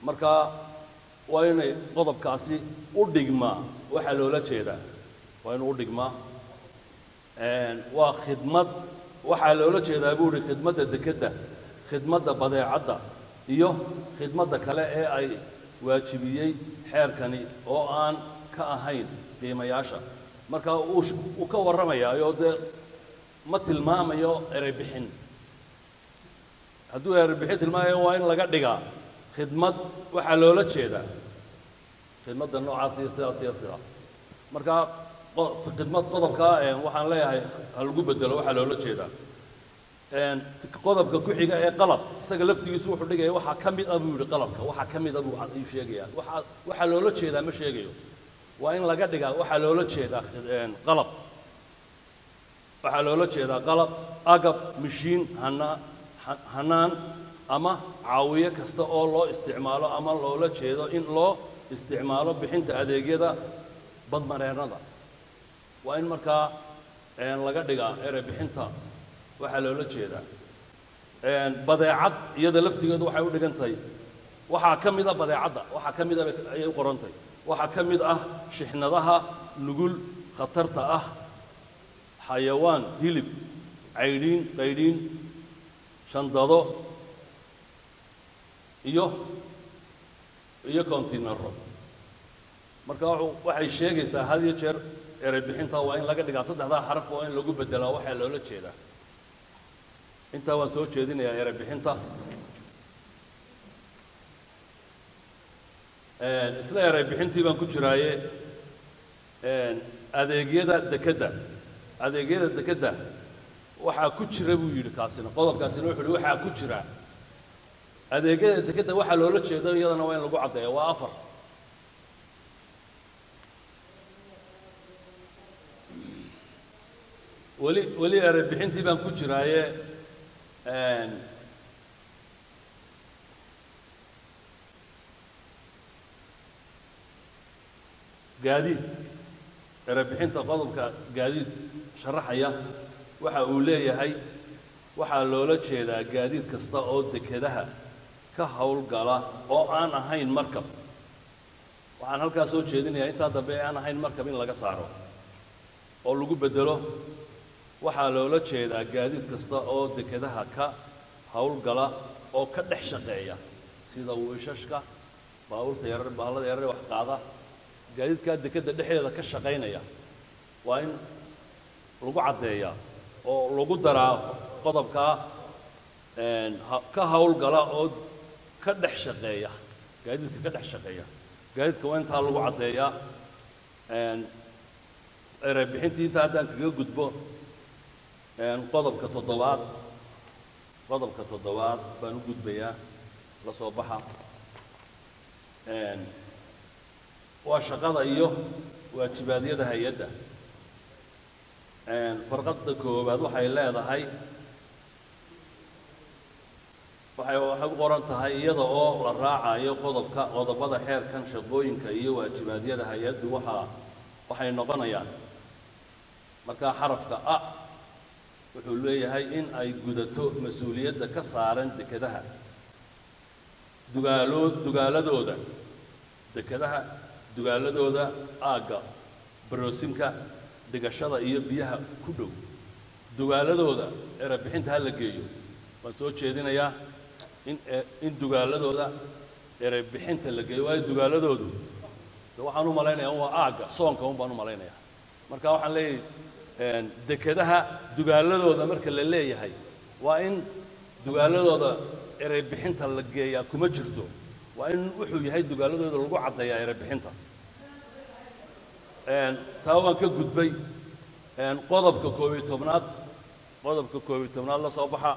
marka waa inay qodobkaasi u dhigmaa waxaa loola jeedaa waa inuu u dhigmaa waa khidmad waxaa loola jeedaa buu ihi khidmadda dekedda khidmadda badeecadda iyo khidmadda kale ee ay waajibiyey xeerkani oo aan ka ahayn qiimayaasha marka uu uu ka warramayaayoo dee ma tilmaamayo erey bixin hadduu erey bixin tilmaamayo waa in laga dhigaa khidmad waxaa loola jeedaa khidmadda noocaas iyo sidaas iyo sidaas marka khidmad qodobka waxaan leeyahay ha lagu bedelo waxaa loola jeedaa qodobka ku xiga ee qalab isaga laftigiisu wuxuu dhigaya waxaa ka mid ah buu yidhi qalabka waxaa ka mid ah buu ayuu sheegayaa waxaa waxaa loola jeedaa ma sheegayo waa in laga dhigaa waxaa loola jeedaa qalab waxaa loola jeedaa qalab agab mashiin hana hanaan ama caawiye kasta oo loo isticmaalo ama loola jeedo in loo isticmaalo bixinta adeegyada badmareennada waa in markaa laga dhigaa erey bixinta waxaa loola jeedaa badeecad iyada laftigeedu waxay u dhigan tahay waxaa ka mid a badeecadda waxaa ka mid a ayay u qoran tahay waxaa ka mid ah shixnadaha nugul khatarta ah xayawaan hilib caydhiin qaydhiin shandado iyo iyo kontinaro marka waxay sheegaysaa had iyo jeer erey bixinta waa in laga dhigaa saddexdaa xaraf waa in lagu bedelaa waxaa loola jeedaa intaa waan soo jeedinayaa erey bixinta isla erey bixintii baan ku jiraaye adeegyada dekedda adeegyada dekedda waxaa ku jira buu yidhi kaasina qodobkaasina wuxuu yidhi waxaa ku jira adeegyada dekedda waxaa loola jeedo iyadana waa in lagu caddeeya waa afar weli weli erey bixintii baan ku jiraaye gaadiid erey bixinta qodobka gaadiid sharaxaya waxa uu leeyahay waxaa loola jeedaa gaadiid kasta oo dekedaha ka howlgala oo aan ahayn markab waxaan halkaa soo jeedinayaa intaa dambe ee aan ahayn markab in laga saaro oo lagu beddelo waxaa loola jeedaa gaadiid kasta oo dekedaha ka howlgala oo ka dhex shaqeeya sida wiishashka baabuurta yarar baallada yarar wax qaada gaadiidkaa dekedda dhexdeeda ka shaqaynaya waa in lagu caddeeyaa oo lagu daraa qodobkaa ka howlgala oo ka dhex shaqeeya gaadiidka ka dhex shaqeeya gaadiidka waa intaa lagu caddeeyaa erey bixintii intaa haddaan kaga gudbo qodobka toddobaad qodobka toddobaad baan u gudbayaa la soo baxa waa shaqada iyo waajibaadyada hay-adda farqadda koowaad waxay leedahay waxay waxay u qoran tahay iyada oo la raacayo qodobka qodobada xeerkan shaqooyinka iyo waajibaadyada hay-addu waxaa waxay noqonayaan markaa xarafka a wuxuu leeyahay in ay gudato mas-uuliyadda ka saaran dekedaha dugaaloo dugaaladooda dekedaha dugaaladooda aagga baroosinka dhigashada iyo biyaha ku dhow dugaaladooda erey bixinta ha la geeyo waan soo jeedinayaa in in dugaaladooda erey bixinta la geeyo waayo dugaaladoodu de waxaan u malaynayaa waa aagga soonka un baan u malaynayaa marka waxaan leeyahay dekedaha dugaaladooda marka la leeyahay waa in dugaaladooda erey bixinta la geeyaa kuma jirto waa in wuxuu yahay dugaaladooda lagu caddeeyaa erey bixinta taa waan ka gudbay qodobka koob iyo tobnaad qodobka koob iyo tobnaad la soo baxa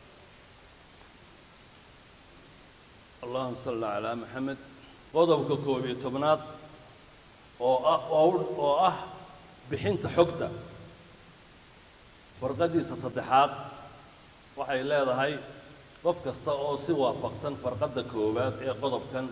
allahuma salli calaa maxamed qodobka koob iyo tobnaad oo ah oo ah bixinta xogta farqadiisa saddexaad waxay leedahay qof kasta oo si waafaqsan farqadda koowaad ee qodobkan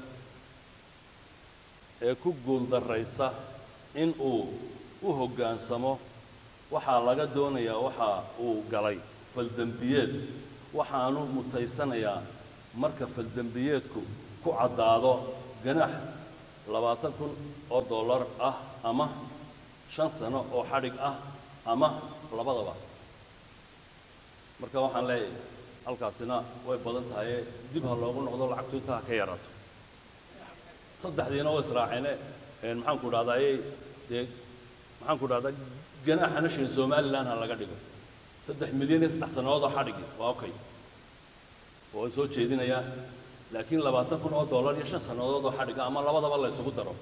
ee ku guuldarraysta in uu u hoggaansamo waxaa laga doonayaa waxa uu galay faldembiyeed waxaanu mutaysanayaa marka faldembiyeedku ku caddaado ganax labaatan kun oo dollar ah ama shan sano oo xadhig ah ama labadaba marka waxaan leeyahay halkaasina way badan tahaye dib ha loogu noqdo lacagtu intaa ha ka yaraato saddexdiina oo israaceene maxaan ku dhahdaayey dee maxaan ku dhahdaa ganaaxana shilin somalilan ha laga dhigo saddex milyan iyo saddex sannadood oo xadhigi waa okay oo soo jeedinayaa laakiin labaatan kun oo dollar iyo shan sannadood oo xadhiga ama labadaba la isugu daro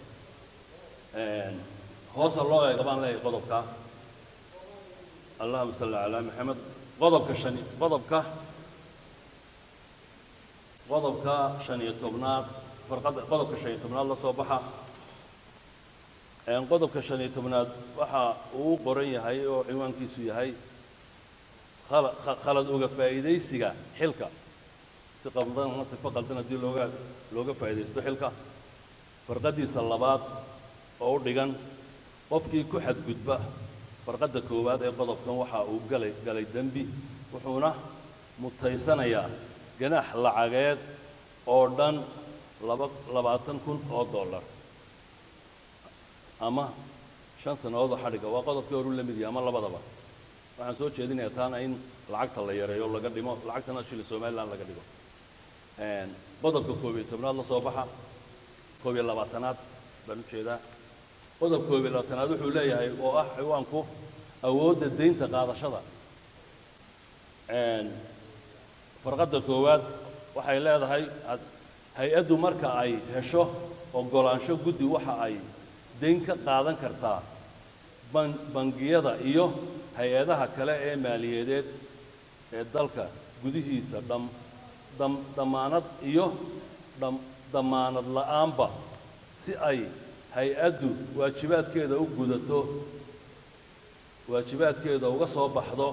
hoosa loo eega baan leeyahay qodobka allahuma salli calaa maxamed qodobka shan qodobka qodobka shan iyo tobnaad farqadda qodobka shan iyo tobnaad la soo baxa qodobka shan iyo tobnaad waxa uu qoran yahay oo cinwaankiisu yahay khalad uga faa'iidaysiga xilka si qaldan sifo qaldan haddii looga looga faa'iidaysto xilka farqaddiisa labaad oo u dhigan qofkii ku xadgudba farqadda koowaad ee qodobkan waxa uu galay galay dembi wuxuuna mutaysanayaa ganaax lacageed oo dhan laba labaatan kun oo dollar ama shan sannadood oo xadhiga waa qodobkii horu la mid yahay ama labadaba waxaan soo jeedinayaa taana in lacagta la yareeyo laga dhimo lacagtana shilin somaliland laga dhigo qodobka koob iyo tobnaad la soo baxa koob iyo labaatanaad baan u jeedaa qodobka koob iyo labaatanaad wuxuu leeyahay oo ah ciwaanku awoodda deynta qaadashada farqadda koowaad waxay leedahay hay-addu marka ay hesho oggolaansho guddi waxa ay deyn ka qaadan kartaa bangiyada iyo hay-adaha kale ee maaliyadeed ee dalka gudihiisa dham damaanad iyo damaanad la'aanba si ay hay-addu waajibaadkeeda u gudato waajibaadkeeda uga soo baxdo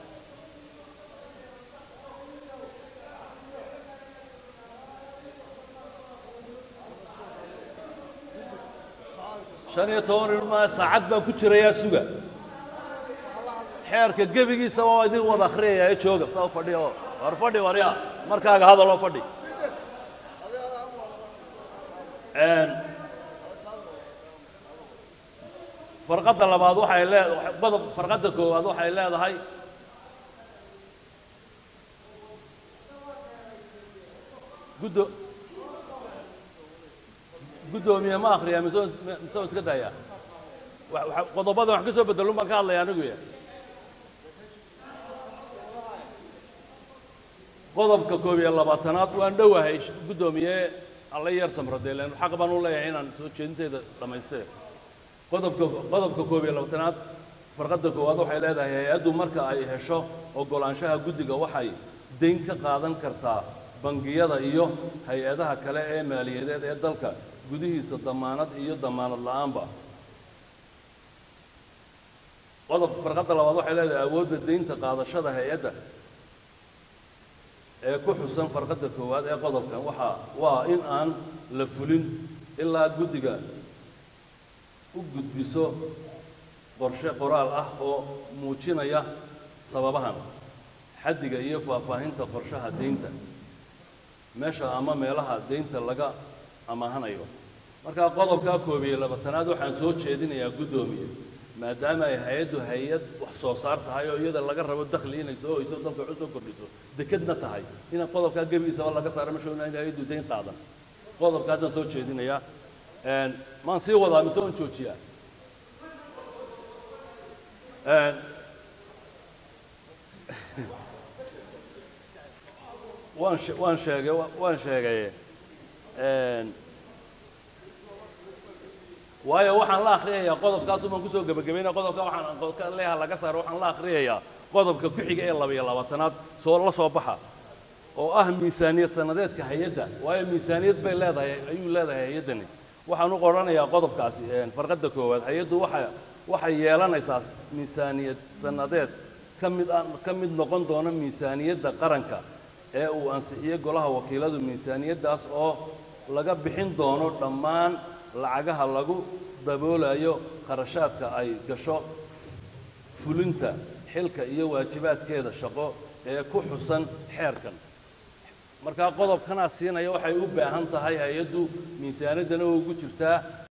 shan iyo toban ilmaa saacad baan ku jirayaa suga xeerka gebigiisa waa idin wada akhriyaya ee jooga saa u fadhiya oo war fadhi warya markaaga hadaloo fadhi farqadda labaad waxay leedahay qodob farqadda koowaad waxay leedahay guddo guddoomiye ma akhriyaa mise mise waa iska daayaa qodobada wax ka soo bedelun baan ka hadlaya anigu ya qodobka koob iyo labaatanaad waan dhowahay guddoomiye alla yar samradeelen xaq baan u leeyahay inaan soo jeedinteeda dhammaystee qodobka qodobka koob iyo labaatanaad farqadda koowaad waxay leedahay hay-addu marka ay hesho oggolaanshaha guddiga waxay deyn ka qaadan kartaa bangiyada iyo hay-adaha kale ee maaliyadeed ee dalka gudihiisa damaanad iyo damaanad la'aanba qodobka farqadda labaad waxay leedahay awoodda deynta qaadashada hay-adda ee ku xusan farqadda koowaad ee qodobkan waxaa waa in aan la fulin ilaa guddiga u gudbiso qorshe qoraal ah oo muujinaya sababahan xaddiga iyo faahfaahinta qorshaha deynta meesha ama meelaha deynta laga amaahanayo markaa qodobkaa koob iyo labaatanaad waxaan soo jeedinayaa guddoomiye maadaama ay hay-addu hay-ad wax soo saar tahay oo iyada laga rabo dakhli inay soo hoyso dalka wax u soo kordhiso dekedna tahay in qodobkaa gebigiisaba laga saaro meesha in hay-addu deyn qaadan qodobkaasaan soo jeedinayaa maan sii wadaa mise on joojiyaa waan she- waan sheegay wa- waan sheegay waayo waxaan la akhriyayaa qodobkaas umaan kusoo gebagabaynaya qodobka waxaan qodobka leeyaha laga saaro waxaan la akhriyayaa qodobka ku xiga ee laba iyo labaatanaad soo la soo baxa oo ah miisaaniyad sanadeedka hay-adda waayo miisaaniyad bay leedahay ayuu leedahay hay-addani waxaan u qoranayaa qodobkaasi farqadda koowaad hay-addu waxa waxay yeelanaysaa miisaaniyad sanadeed ka mid ah ka mid noqon doona miisaaniyadda qaranka ee uu ansixiyey golaha wakiiladu miisaaniyaddaas oo laga bixin doono dhammaan lacagaha lagu daboolayo kharashaadka ay gasho fulinta xilka iyo waajibaadkeeda shaqo ee ku xusan xeerkan markaa qodobkanaa siinaya waxay u baahan tahay hay-addu miisaanaddana oo ugu jirtaa